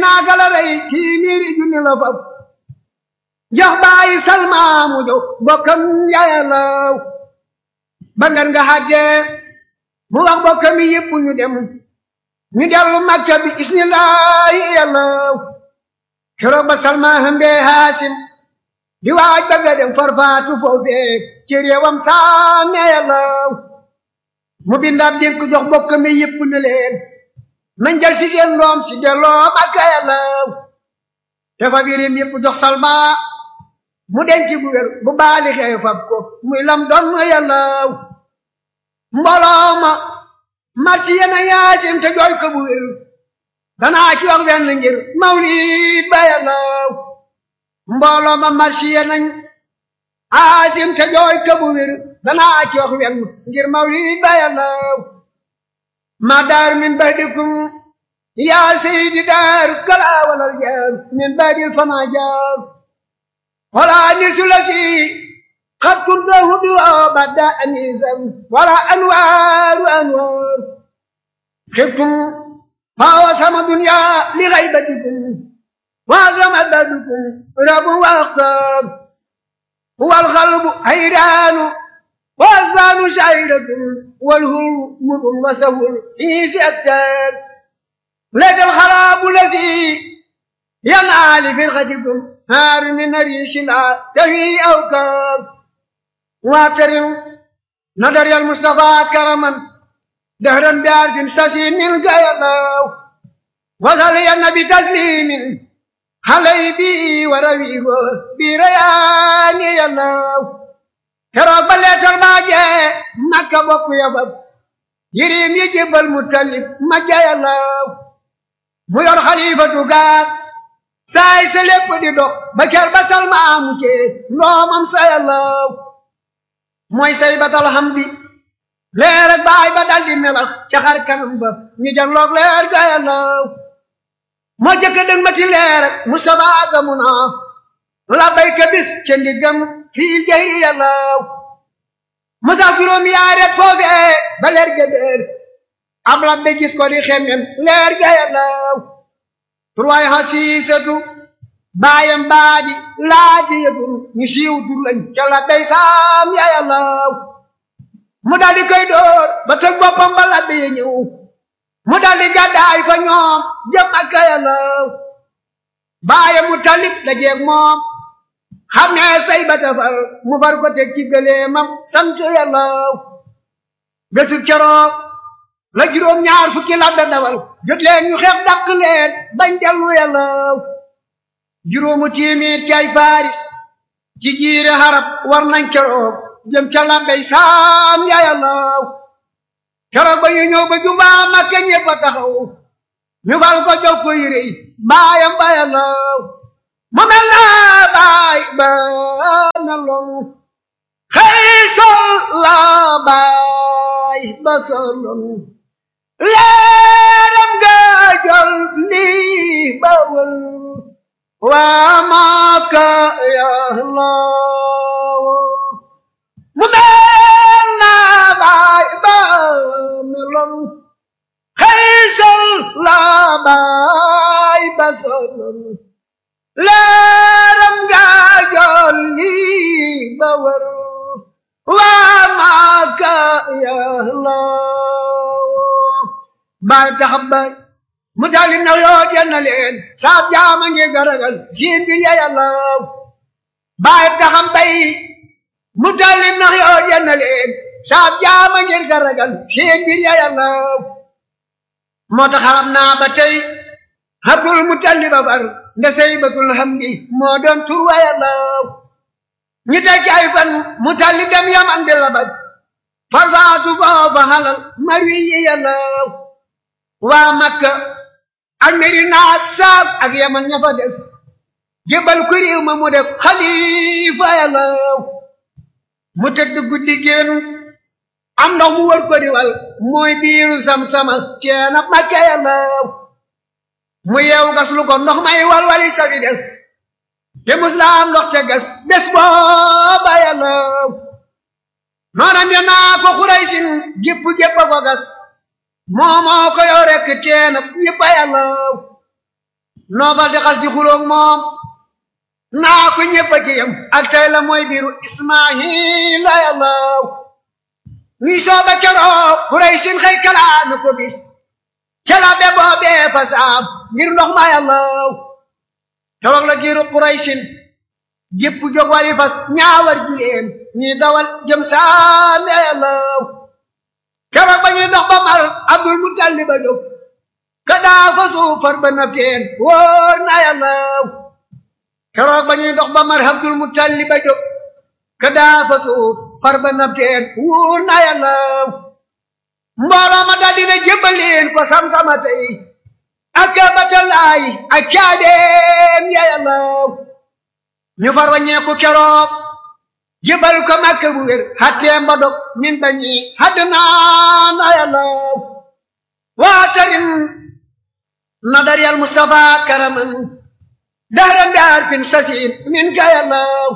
naaka la rey kii miiri junni la fab jox bàyyi salmaamu jox bokkam yayalaw ba ngan nga xàggee mu wax bokkam yi yëpp ñu dem ñu dellu makka bi isnillahi yalaw keroog ba salma hëmbee haasim di waaj bëgga dem farfaatu foofee ci réewam saame yalaw mu bindaab dénk jox bokkam yi yëpp ne leen nañ jël si seen doom si delloo makka yalaw te fa birim yëpp jox salma mu denc bu wér bu baali xew fab ko muy lam doon yàllaw mbooloo ma marsi yena yaasim te jooy ko bu wér danaa ci wax wenn ngir mawlid ba yàllaw mbooloo ma marsi yenañ aasim te jooy ko bu wér danaa ci wax wenn ngir mawlid ba yàllaw ma daar min badikum yaa seydi daar kala walal jaar min badil fama jaar ولا نسلتي قد كنت هدوء بدا أنيسا ولا أنوار أنوار خفتم فوسم الدنيا لغيبتكم وأغرم بدكم رب وأختار هو القلب حيران وأزمان شعيرة والهرم وسهل في سأكتار لك الخراب الذي ينعى لفرقتكم هار من ريش لا تهي أوكاب واعترم نظر المصطفى كرما دهرا بعرف سسي من قيلاو وصلي النبي تسليم علي بي ورويه بريان يلاو keroog ba leetar baa jee makka bokk yabab yirim yi jébbal mu talib ma jayalaw mu yor xalifatu gaar saay sa lépp di dox ba ker ba salmaamu cee ndoomam sa yàllaw mooy say batal hamdi leer ak baay ba daldi melax ca xar kanam ba ñu janloog leer ga yàllaw moo jëkk dëng ma ti leer ak Mustafa gamu naa la bayka bis ca ndiggam fii jayri yàllaw musa juróom yaaret foofee ba leer ga déer ab labbe gis ko di xemmen leer ga yàllaw turwaay xasiisatu baayam baadi laaji yëtun ñu siiw tur lañ ca la bay saam ya yàllaw mu daldi koy dóor ba tëg boppam ba labbe ya ñëw mu daldi gàddaay fa ñoom jëm ak ka yàllaw baayam mu talib la jeeg moom xam ne say ba tafar mu far ko teg ci gëleemam sant yàllaw bésub keroog la juróom ñaar fukki labbe dawal jot leen ñu xeex dàq leen bañ dellu yàllaw juróomu téeméer ci ay faris ci jiire xarab war nañ keroog jëm ca labbey saam ya yàllaw keroog ba ñu ñëw ba jubaa makka ñëpp a taxaw ñu fal ko jox ko yére yi baayam ba yàllaw mu mel na baay ba na loolu xëy sol la baay ba solon leeram ga jol lii bawal waa maaka yàllaw mu mel na baay ba meloon xëy sol la baay ba solon leeram ga jol lii bawal waa maaka yàllaw baay taxab baay mu dalim na yoo jenna leen saab jaama ngi garagal siin bi ya yàllaw baay taxam bay mu dalim na yoo jenna leen saab jaama ngi garagal siin bi ya yàllaw moo tax xaram naa ba tey abdul mutalib a far nda saybatul hamdi moo doon tur wa yàllaw ñu teg ay fan mutalib dem yaman di labaj farfaatu foofa halal marwi yi yàllaw waa makka ak Medina saab ak yaman ña fa des jébal ko réew ma mu def xalifa yàllaw mu tëdd guddi génn am ndox mu wër ko diwal mooy biiru sam-sama keena makka yàllaw mu yeew gas lu ko ndox may walwali safi des te muslaam ndox te gas des booba yàllaw noonam ya naa ko xuraysin gépp gépp ko gas moomoo ko yow rekk teen ñëpp a yàllaw noobal di xas di xuloog moom naa ko ñëpp a ci yam ak tey la mooy biiru ismaila yàllaw ñuy sooga keroog kuréy sin xëy kalaami ko bis kela be boobee fa saam ngir ndox ma yàllaw keroog la giiru kuréy sin gépp jóg wari fas ñaawar jileen ñuy dawal jëm saame yàllaw keroog ba ñuy dox ba mar abdul mutalib a jóg ka daa fa suufar ba na teen wóor na yàllaw keroog ba ñuy dox ba mar abdul mutalib a jóg ka daa fa suufar ba na teen wóor na yàllaw mbooloo ma daldi na jébbaleen ko sam-sama tey ak batalaay ak caadeem ya yàllaw ñu far waññeeku keroog jébbal ko makka bu wér xatteem ba dog min bañi hadd naa na yàllaw waatarin nadar yal mustafa karaman dahran bi arfin sasin min ka yàllaw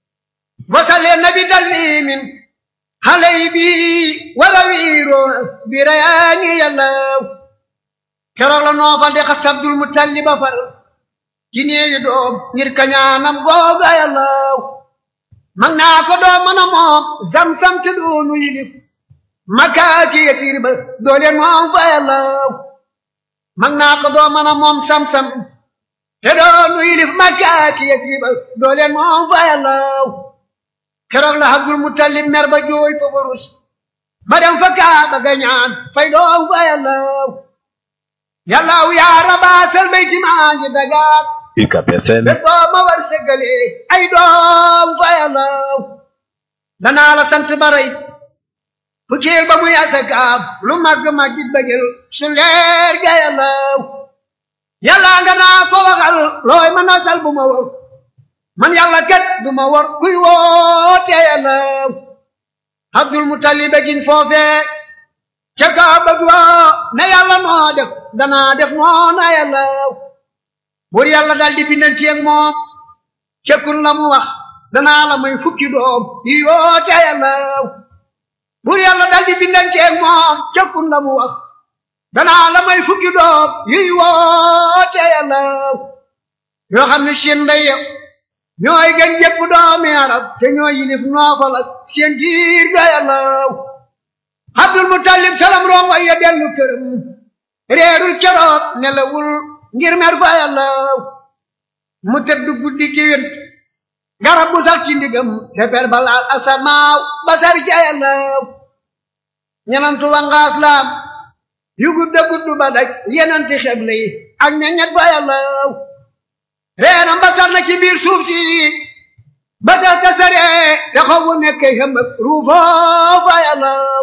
wasale nabi dallimin halay bi wala wiiro bi rayaani yàllaw keroog la noofal de xas abdul mutalliba far ci néewi doom ngir kañaanam googa yàllaw mag naa ko doom mën a moom zam-zam te doonu yilif makaaki yasiir ba doole moom fa yàllaw mag naa ko doom mën a moom sam-sam te doonu yilif makaaki yasiir ba doole moom fa yàllaw keroog la Abdul Mutalib mer ba jooy fa barus ba dem fa kaaba ga ñaan fay doom fa yàllaw yàllaw yaa rabaasal bayti maa ngi dagaat UCAB FM te boo ma war sëggale ay doom fa yàllaw danaa la sant baray fukkeel ba muy asakaab lu màgg màggit ba jël su leer ga yàllaw yàlla nga naa ko waxal looy ma nasal bu ma war man yàlla kat du ma war kuy woote yàllaw abdul mutalib gin foofee ca kaaba ga ne yàlla moo def danaa def noona yàllaw buur yàlla daal di bindanti ak moom cekkun la mu wax danaa la may fukki doom yi yoote yàllaw buur yàlla daal di bindanti ak moom cekkun la mu wax danaa la may fukki doom yi woote yàllaw yoo xam ne seen mbay ñooy gën jëpp doomi arab te ñooy yilif noofal ak seen giir ga yàllaw abdul mutalib salam rongo ya dellu këram réerul keroog nelawul ngir mer fa yàllaw mu tëdd guddi gi wén garab bu sax ci ndigam te per balaal asamaaw basar ca yàllaw ñenantu wangaas laam yu gudda guddu ba daj yenanti xeble yi ak ñeñet fa yàllaw reenam basar na ci biir suuf si ba tax tasare te xawu nekk xam ak ruufoo fa yàllaw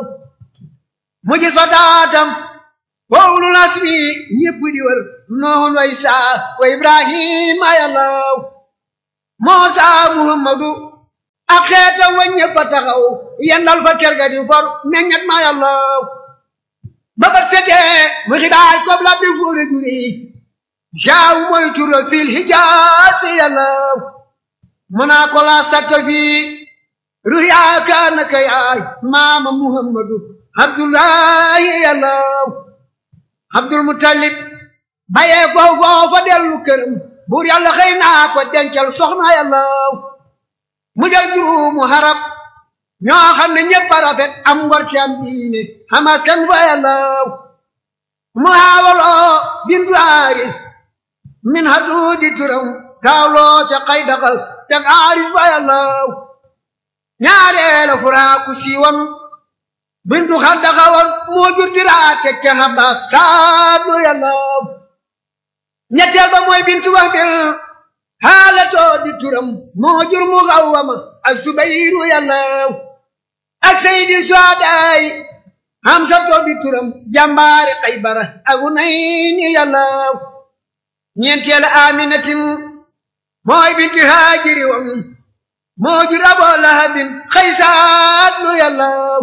mu gis fa taatam fowlu nasmi ñépp di wër noon wa isaa wa ibrahima yàllaw moosa muhammadu ak xeetam wa ñépp a taxaw yendal fa kër ga di for meññet ma yàllaw ba ba setee mu xidaay kob la bi fuure juri jaaw mooy tural fil hijaasi yàllaw mu naa ko laa sakk fii ruyaaka naka yaay maama muhammadu abdullahi yàllaw abdul mutalib bayee ko foofa dellu këram buur yàlla xëy naa ko dencal soxna yàllaw mu del juróomu harab ñoo xam ne ñëpp a rafet am ngor ci am diine xamas kan fa yàllaw mu haawaloo bintu aaris min haduudi turam taawloo ca xay daxal teg aaris fa yàllaw ñaareela furaaku siiwam bintu xar daxawoon moo jur diraa teg ca xabaas saadu yàllaw ñetteel ba mooy bintu wax bil xaalatoo di turam moo jur mu xawwama ak subayru yàllaw ak sayidi suadaay hamsatoo di turam jàmbaari xaybara ak unayni yàllaw ñeenteel aminatin mooy bintu haajiri wam moo jur aboo lahabin xaysaadu yàllaw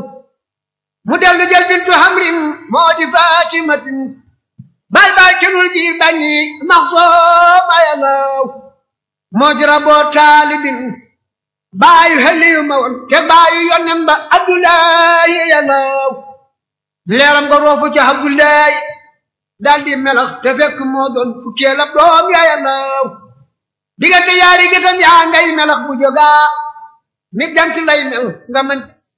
mu dellu jël bintu hamrin moo di fatimatin bal bal kenul ji bañi maxsooma yàllaw moo jura boo taalibin baayu heliyu ma woon te baayu yonnen ba abdullahi yàllaw leeram nga roofu ca abdullahi daldi melax te fekk moo doon fukkeel ab doom ya yàllaw diggante yaari gëtam yaa ngay melax bu jógaa mi jant lay mel nga mën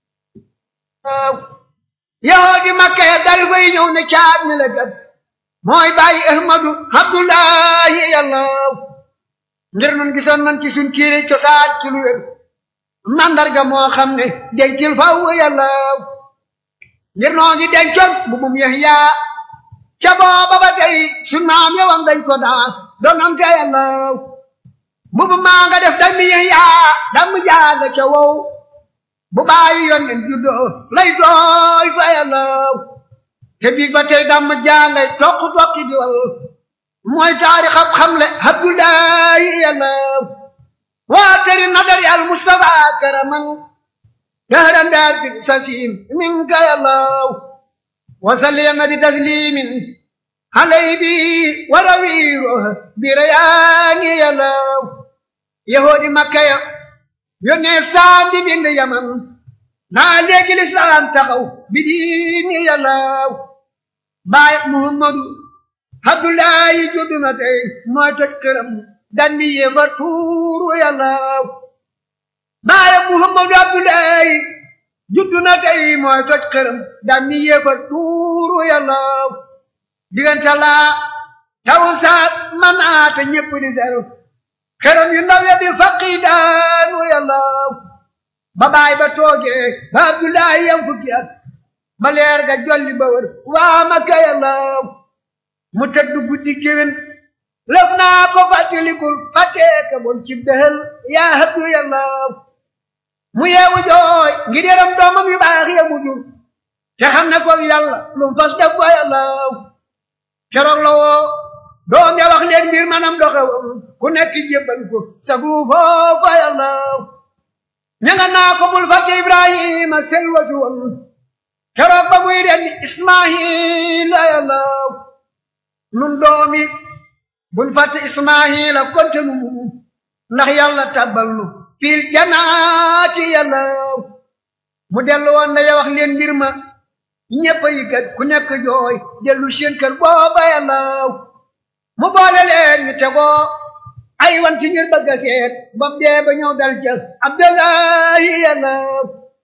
yow di makka ya dal fay ñëw ne caat mi la gat mooy bàyyi ahmadu abdullahi yàllaw ngir nun gisoon nan ci suñ kiiri cosaan ci lu wér mandarga moo xam ne dencil faw yàllaw ngir noo ngi dencoon bu mum Yahya ca booba ba tey suñ maam yowam dañ ko daa doonante yàllaw mbubu maa nga def dammi Yahya damm jaaga ca wow bu bàyyi yoon nen juddoo lay tooy fa yàllaw te biig ba tey damm jaangay toq toqi di wal mooy taarix ab xamle Abdullahi yàllaw waa teri nadar yàl Mustafa karaman dahran daar bi sasim minka yàllaw wasalliya bi taslimin alay bi warawiiro bi rayaani yàllaw yahoodi makka ya yónnee saandi bind yaman naa léegi lislaam taxaw bi diini yàllaw baay muhammadu abdullahi juddu na tey mooy toj këram dandi yéefar tuuru yàllaw baay muhammadu abdullahi juddu na tey mooy toj këram dandi yéefar tuuru yàllaw diggante laa taw saa manaata ñépp di seru këram yu ndaw ya di faqi daanu yàllaw ba baay ba toogee ba abdullahi yam fukki at ba leer ga jolli ba wër waa makka yàllaw mu tëdd guddi géwén lëf naa ko fàttalikul fàttee ka bon ci dëhël yaa habdu yàllaw mu yeewu jooy ngir yaram doomam yu baax ya mu jur te xam ne koog yàlla lu mu fas def ko yàllaw keroog la woo doom ya wax leen mbir manam doxewam ku nekk jébbal ko sagu foofa yàllaw ña nga naa ko bul fàtte ibrahima selwatu woon keroog ba muy rendi ismaila yàllaw nun doomi bul fàtte ismaila konte nu ndax yàlla tàbbal nu fiil janaati yàllaw mu dellu woon na ya wax leen mbir ma ñëpp yi kat ku nekk jooy dellu seen kër booba yàllaw mu boole leen ñu tegoo ay wanti ngir bëgg a seet bam dee ba ñëw dal jël abdullahi yàllaw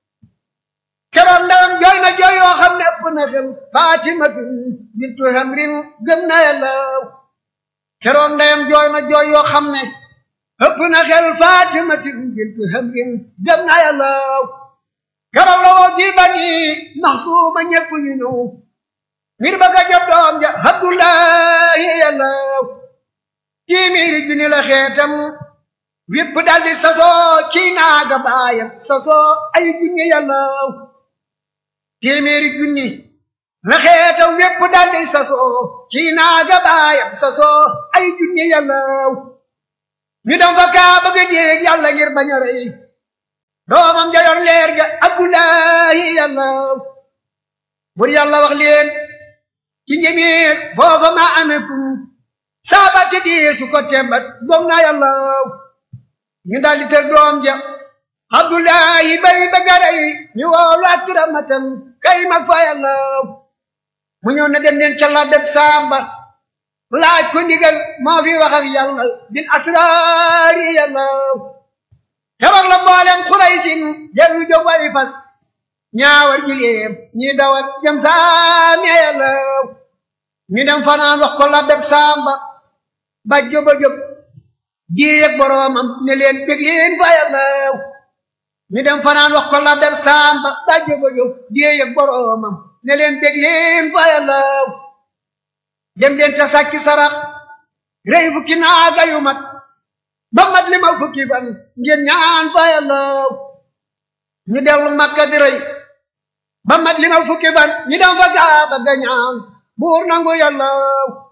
keroog ndawam jooy na jooy yoo xam ne ëpp na xel fatimatu bintu hamrin gëm na yàllaw keroog ndeyam jooy na jooy yoo xam ne ëpp na xel fatimatu bintu hamrin gëm na yàllaw keroog la woo ji bani maxsuuma ñëpp ñu ñëw ngir bëgg a jot doom ja abdullahi yàllaw téeméeri junni la xeetam wépp daldi sasoo ci naaga baayam sasoo ay junni yàllaw téeméeri junni la xeetam wépp daldi sasoo ci naaga baayam sasoo ay junni yàllaw ñu dem fa kaa bëgg a déeg yàlla ngir bañ a rey doomam ja yor leer ga abdullahi yàllaw bur yàlla wax leen ci njëmiir foofa ma amee kum saaba te dee su ko tembat gom na yàllaw ñu daldi tër doom ja abdullahi bay bëggaray ñu woolu akramatan kay mag fa yàllaw mu ñëw na dem leen ca la def samba laaj ko ndigal moo fi wax ak yàlla bil asraari yàllaw keroog la mboolem xuraysin dellu jóg wari fas ñaawal jileem ñi dawal jëm saami yàllaw ñu dem fanaan wax ko la def samba ba jóba jóg diyeeg boroomam ne leen bég leen fa yàllaw ñu dem fanaan wax ko la def samba ba jóba jóg diyeeg boroomam ne leen bég leen fa yàllaw dem leen ta sàkki sarax rey fukki naaga yu mat ba mat li ma fukki fan ngeen ñaan fa yàllaw ñu dellu makka di rey ba mat li ma fukki fan ñu dem fa gaaba ga ñaan buur nangu yàllaw